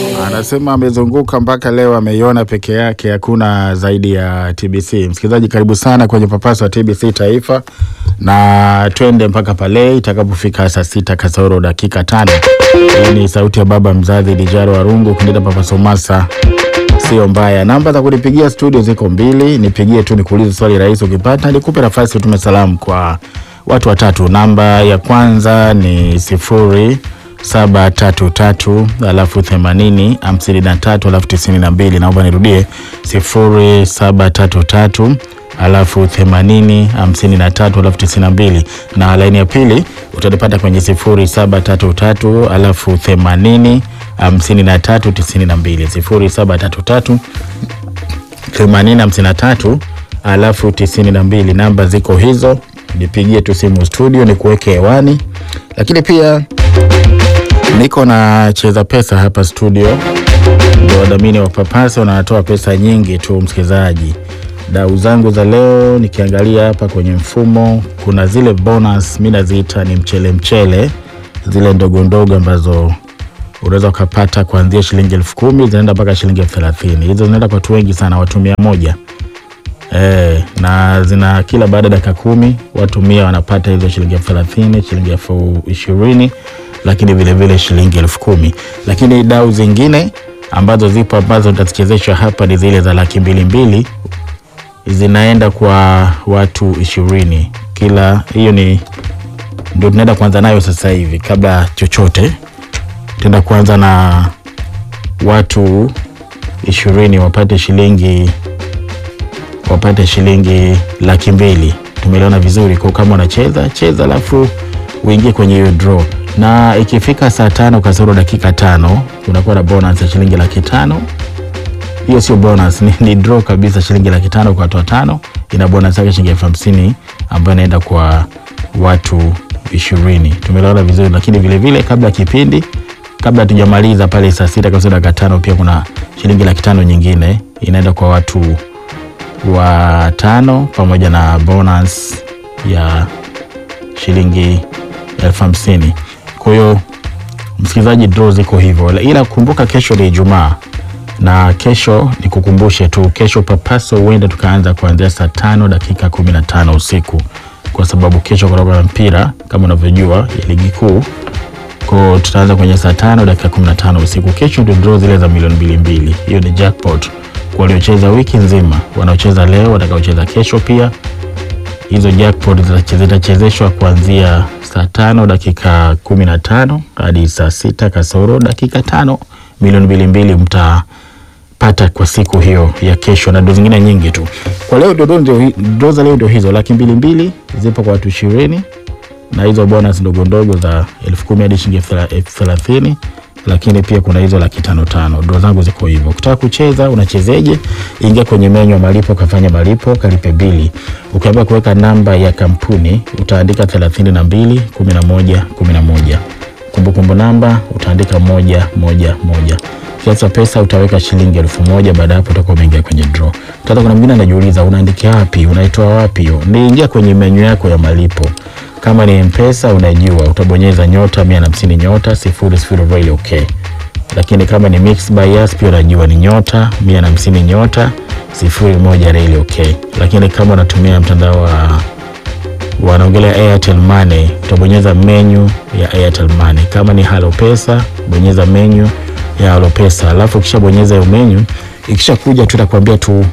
Anasema amezunguka mpaka leo ameiona peke yake, hakuna zaidi ya TBC. Msikilizaji, karibu sana kwenye papaso wa TBC Taifa, na twende mpaka pale itakapofika saa sita kasoro dakika tano. Hii ni sauti ya baba mzazi Dijaro Warungu kundeta papaso masa sio mbaya. Namba za kunipigia studio ziko mbili, nipigie tu nikuulize swali rahisi, ukipata nikupe nafasi utume salamu kwa watu watatu. Namba ya kwanza ni sifuri saba tatu tatu alafu themanini hamsini na tatu alafu tisini na mbili. Naomba nirudie sifuri saba tatu tatu alafu themanini hamsini na tatu alafu tisini na mbili, na laini ya pili utanipata kwenye sifuri saba tatu tatu alafu themanini hamsini na tatu tisini na mbili sifuri saba tatu tatu themanini hamsini na tatu alafu tisini na mbili. Namba ziko hizo, nipigie tu simu studio ni kuweke hewani, lakini pia niko na cheza pesa hapa studio, ndio wadhamini wa Papasa wanatoa pesa nyingi tu. Msikilizaji, dau zangu za leo nikiangalia hapa kwenye mfumo, kuna zile bonus mi naziita ni mchele mchele, zile ndogo ndogo ambazo unaweza ukapata kuanzia shilingi elfu kumi zinaenda mpaka shilingi elfu thelathini Hizo zinaenda kwa watu wengi sana, watu mia moja e, na zina kila baada ya dakika kumi watu mia wanapata hizo shilingi elfu thelathini shilingi elfu ishirini lakini vilevile vile shilingi elfu kumi Lakini dau zingine ambazo zipo ambazo nitazichezeshwa hapa ni zile za laki mbili mbili zinaenda kwa watu ishirini kila. Hiyo ni ndio tunaenda kuanza nayo sasa hivi, kabla chochote tenda kuanza na watu ishirini wapate shilingi wapate shilingi laki mbili. Tumeliona vizuri kwa kama unacheza cheza, alafu uingie kwenye hiyo draw, na ikifika saa tano kasoro dakika tano unakuwa na bonus ya shilingi laki tano. Hiyo sio bonus, ni, ni draw kabisa, shilingi laki tano kwa watu watano. Ina bonus yake shilingi elfu hamsini ambayo inaenda kwa watu ishirini. Tumeliona vizuri, lakini vilevile vile, kabla ya kipindi kabla hatujamaliza pale saa sita kasoro dakika tano pia kuna shilingi laki tano nyingine inaenda kwa watu wa tano pamoja na bonus ya shilingi elfu hamsini. Kwa hiyo msikilizaji, draw ziko hivyo, ila kumbuka kesho ni Ijumaa na kesho ni kukumbushe tu, kesho Papaso huenda tukaanza kuanzia saa tano dakika kumi na tano usiku kwa sababu kesho kutoka na mpira kama unavyojua ya ligi kuu ko tutaanza kwenye saa tano dakika kumi na tano usiku. Kesho ndio draw zile za milioni mbili mbili, hiyo ni jackpot kwa waliocheza wiki nzima, wanaocheza leo, watakaocheza kesho pia. Hizo jackpot zitachezeshwa kuanzia saa tano dakika kumi na tano hadi saa sita kasoro dakika tano. Milioni mbili mbili mtapata kwa siku hiyo ya kesho, na ndo zingine nyingi tu. Kwa leo draw za leo ndio hizo, laki mbili mbili zipo kwa watu ishirini na hizo bonus ndogo ndogo za elfu kumi hadi shilingi elfu thelathini lakini pia kuna hizo laki tano tano. Ndo zangu ziko hivyo. Ukitaka kucheza unachezeje? Ingia kwenye menyu ya malipo, kafanya malipo, kalipe bili. Ukiambia kuweka namba ya kampuni utaandika thelathini na mbili kumi na moja kumi na moja. Kumbukumbu namba utaandika moja moja moja. Kiasi cha pesa utaweka shilingi elfu moja. Baada hapo utakuwa umeingia kwenye draw. Sasa kuna mwingine anajiuliza unaandikia wapi? Unaitoa wapi hiyo? Ni ingia kwenye menyu yako ya malipo kama ni Mpesa unajua utabonyeza nyota mia na hamsini nyota sifuri sifuri really okay. Lakini kama ni Mix by Yas pia unajua ni nyota mia na hamsini nyota sifuri moja really okay. Lakini kama unatumia mtandao wa wanaongelea Airtel Money utabonyeza menu ya Airtel Money. Kama ni Halo Pesa bonyeza menu ya Halo Pesa, alafu ukishabonyeza hiyo menu ikisha kuja tu itakwambia tu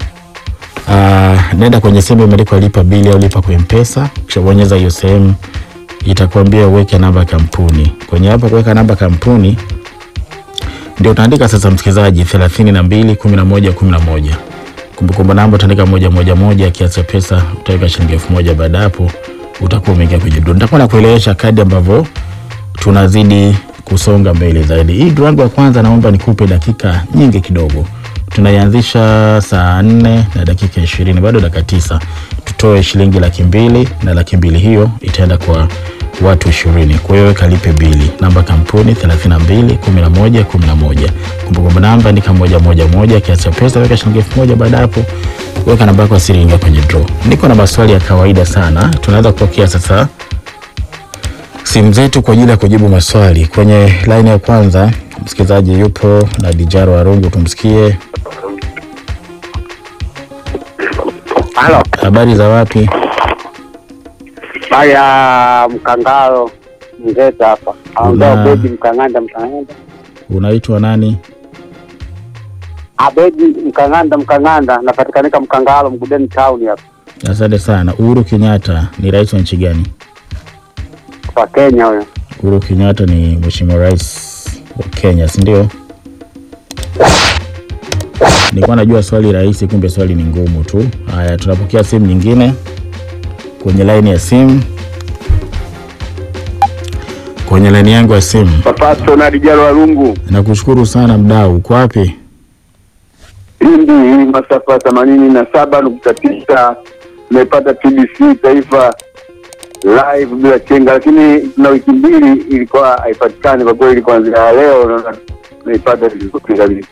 Uh, nenda kwenye sehemu imeandikwa lipa bili au lipa kwa Mpesa. Ukishabonyeza hiyo sehemu itakwambia uweke namba kampuni. Kwenye hapo kuweka namba kampuni ndio utaandika sasa, msikilizaji, 32 11 11. Kumbukumbu namba utaandika moja moja moja, kiasi cha pesa utaweka shilingi elfu moja. Baada hapo utakuwa umeingia kwenye draw. Nitakuwa nakuelewesha kadi ambavyo tunazidi kusonga mbele zaidi. Hii draw yangu ya kwanza naomba nikupe dakika nyingi kidogo tunaianzisha saa nne na dakika ishirini bado dakika tisa tutoe shilingi laki mbili na laki mbili hiyo itaenda kwa watu ishirini kwa hiyo kalipe bili namba kampuni thelathini na mbili kumi na moja kumi na moja kumbukumbu namba andika moja moja moja kiasi cha pesa weka shilingi elfu moja baada hapo weka namba yako asiri ingia kwenye draw niko na maswali ya kawaida sana tunaweza kupokea sasa simu zetu kwa ajili ya kujibu maswali kwenye laini ya kwanza Msikilizaji yupo na Dijaro Warungu, tumsikie. Halo, Habari za wapi? baya Mkangalo Mzeta hapa aongea Una- Abedi Mkanganda Mkanganda Unaitwa nani? Abedi Mkanganda Mkanganda napatikanika Mkangalo Mgudeni town hapa Asante sana. Uhuru Kenyatta ni rais wa nchi gani? kwa Kenya huyo. Uhuru Kenyatta ni mheshimiwa rais wa Kenya, si ndio? Nilikuwa najua swali rahisi, kumbe swali ni ngumu tu. Haya, tunapokea simu nyingine kwenye laini ya simu. Kwenye laini yangu ya simu, Papaso na Dijalo Walungu nakushukuru sana mdau. Uko wapi? hindi hii masafa themanini na saba nukta tisa imepata TBC taifa live bila chenga, lakini na wiki mbili ilikuwa haipatikani kwa kweli. Kuanzia leo naona naipata vizuri kabisa.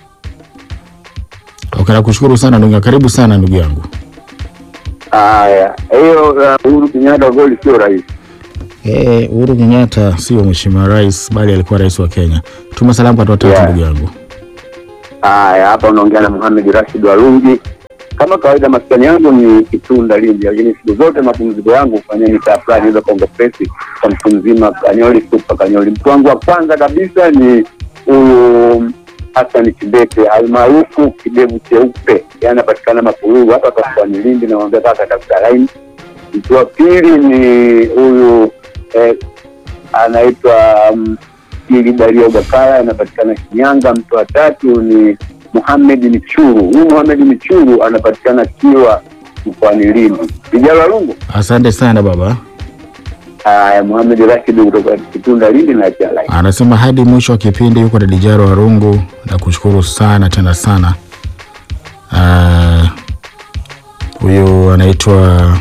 Okay, nakushukuru sana ndugu, karibu sana ndugu yangu. Haya, hiyo uh, Uhuru Kenyatta kwa kweli sio rahisi. Eh, Uhuru Kenyatta sio mheshimiwa rais, bali alikuwa rais wa Kenya. Tuma salamu kwa watu watatu Yeah. ndugu yangu. Haya, hapa unaongea na Mohamed Rashid Walungi. Kama kawaida, maskani yangu ni Kitunda Lindi, lakini siku zote mapumziko yangu hufanyia mitaa fulani hizo Kongo Presi kwa mtu mzima Kanyoli Super Kanyoli. Mtu wangu wa kwanza kabisa ni huyu Hassan Kibete almaarufu kidevu cheupe, yeye anapatikana Mapululu hapa kwa mkoani Lindi, namwambia kaka tafuta laini. Mtu wa pili ni huyu eh, anaitwa um, ili Dario Bakara anapatikana Shinyanga. Mtu wa tatu ni Muhamed Michuru. Huyu Muhamed Michuru anapatikana Kiwa mkoani Lindi. Vijana Walungu. Asante sana baba. Haya, Muhamed Rashid kutoka Kitunda Lindi na Chalai. Anasema hadi mwisho wa kipindi yuko na Dijaro Warungu, na kushukuru sana tena sana. Ah, Huyu anaitwa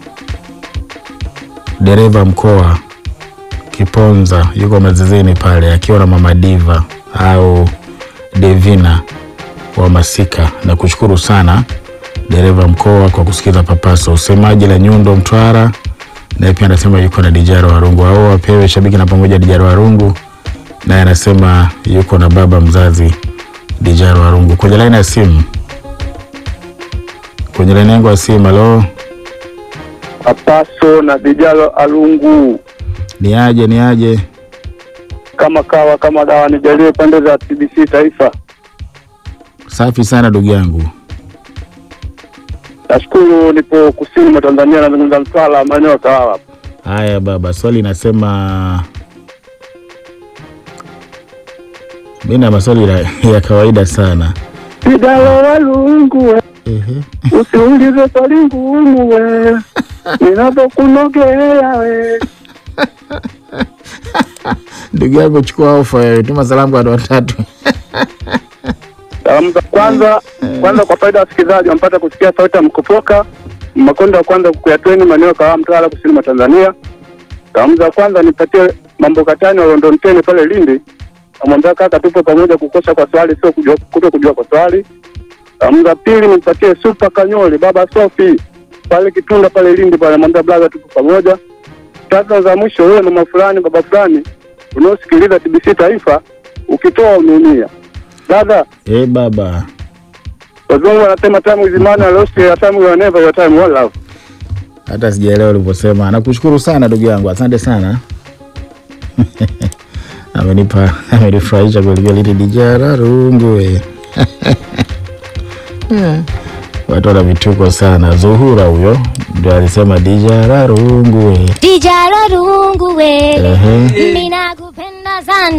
dereva mkoa Kiponza, yuko mazizini pale akiwa na mama Diva au Devina wa Masika, na kushukuru sana dereva mkoa kwa kusikiza Papaso. Usemaji la Nyundo Mtwara naye pia anasema yuko na Dijaro Warungu, au wapewe shabiki na pamoja Dijaro Warungu, naye anasema yuko na baba mzazi Dijaro Warungu. Kwenye laini ya simu, kwenye laini yangu ya simu, halo, Papaso na Vijalo Alungu ni aje ni aje? kama kawa kama dawa, nijalie pande za TBC Taifa. Safi sana ndugu yangu. Nashukuru nipo kusini mwa Tanzania, nazungumza Mtwara, maeneo ya Kawawa. Haya baba, swali inasema mi na maswali ya, ya kawaida sana. Vijalo Walungu Ehe. usiulize swali ngumu we, ninapokunogea we. Ndugu yangu chukua ofa wewe, tuma salamu kwa watu watatu. Salamu za kwanza kwanza, kwa faida ya wasikilizaji wampata kusikia sauti ya mkupoka makonda wa kwanza kuyatweni maeneo ya Kawawa, Mtwara, kusini mwa Tanzania. Salamu za kwanza nipatie mambo katani wa London Ten pale Lindi, namwambia kaka, tupo pamoja, kukosa kwa swali sio kujua, kuto kujua kwa swali. Salamu za pili nipatie Super Kanyoli baba Sofi pale Kitunda pale Lindi pale, namwambia blaza, tupo pamoja. Tatu za mwisho, wewe mama fulani baba fulani unaosikiliza TBC Taifa, ukitoa umeumia dada Eh baba, Wazungu wanasema time is money, I lost your time, you are never your time, one love. hata sijaelewa ulivyosema. Nakushukuru sana ndugu yangu, asante sana. amenipa amenifurahisha kwelikweli. Dijara rungu we watu wana vituko sana. Zuhura huyo ndio alisema dijara rungu we. Dijalo rungu we Ehe. Mina kupenda sana